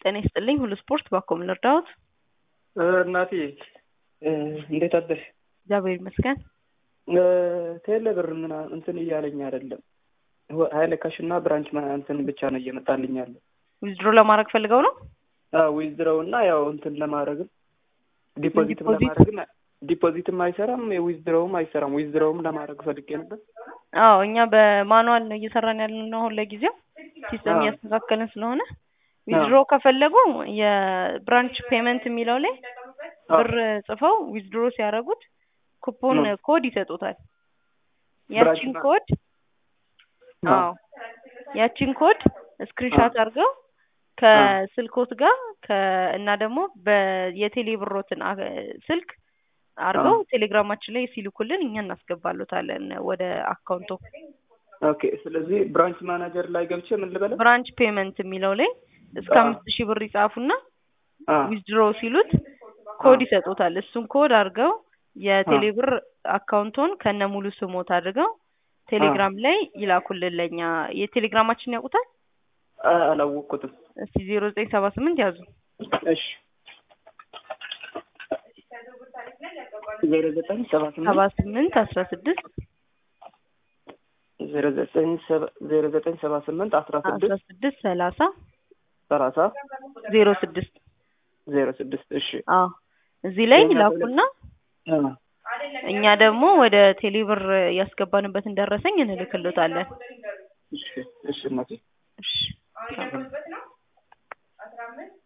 ጤና ይስጥልኝ ሁሉ ስፖርት ባኮ ምን ልርዳዎት? እናቴ እንዴት አደርሽ? እግዚአብሔር ይመስገን። ቴሌ ብር ምና እንትን እያለኝ አይደለም። ሀይለ ካሽ እና ብራንች እንትን ብቻ ነው እየመጣልኝ ያለ። ዊዝድሮ ለማድረግ ፈልገው ነው? ዊዝድሮው እና ያው እንትን ለማድረግም ዲፖዚትም ዲፖዚት? ለማድረግም ዲፖዚትም አይሰራም፣ ዊዝድሮውም አይሰራም። ዊዝድሮውም ለማድረግ ፈልጌ ነበር። አዎ እኛ በማኑዋል ነው እየሰራን ያለን ነው አሁን ለጊዜው ሲስተም አዎ። እያስተካከልን ስለሆነ ዊዝድሮ ከፈለጉ የብራንች ፔመንት የሚለው ላይ ብር ጽፈው ዊዝድሮ ሲያደርጉት ኩፖን ነው። ኮድ ይሰጡታል። ብራንች ያቺን ማ- ኮድ ነው። አዎ ያቺን ኮድ ስክሪንሻት አድርገው ከስልኮት ጋር ከ እና ደግሞ በየቴሌ ብሮትን አ- ስልክ አድርገው ቴሌግራማችን ላይ ሲልኩልን እኛ እናስገባሉታለን ወደ አካውንቶ። ኦኬ። ስለዚህ ብራንች ማናጀር ላይ ገብቼ ምን ልበለው? ብራንች ፔመንት የሚለው ላይ እስከ አዎ። አምስት ሺህ ብር ይጻፉና አ ዊዝድሮ ሲሉት ኮድ አዎ። ይሰጡታል። እሱን ኮድ አድርገው የቴሌ ብር አካውንቶን ከነ ሙሉ ስሞት አድርገው ቴሌግራም ላይ ይላኩልን ለኛ። የቴሌግራማችን ያውቁታል? አ- አላወቅኩትም። እስቲ ዜሮ ዘጠኝ ሰባ ስምንት ያዙ እሺ ዜሮ ዘጠኝ ሰባ ሰባ ስምንት ስምንት አስራ ስድስት ዜሮ ዘጠኝ ሰባ ዜሮ ዘጠኝ ሰባ ስምንት አስራ አስራ ስድስት ስድስት ሰላሳ ሰላሳ ዜሮ ስድስት ዜሮ ስድስት እሺ አዎ እዚህ ላይ የኛ ይላኩና አ እኛ ደግሞ ወደ ቴሌብር ያስገባንበትን ደረሰኝ እንልክሎታለን። እሺ እሺ እናቴ እሺ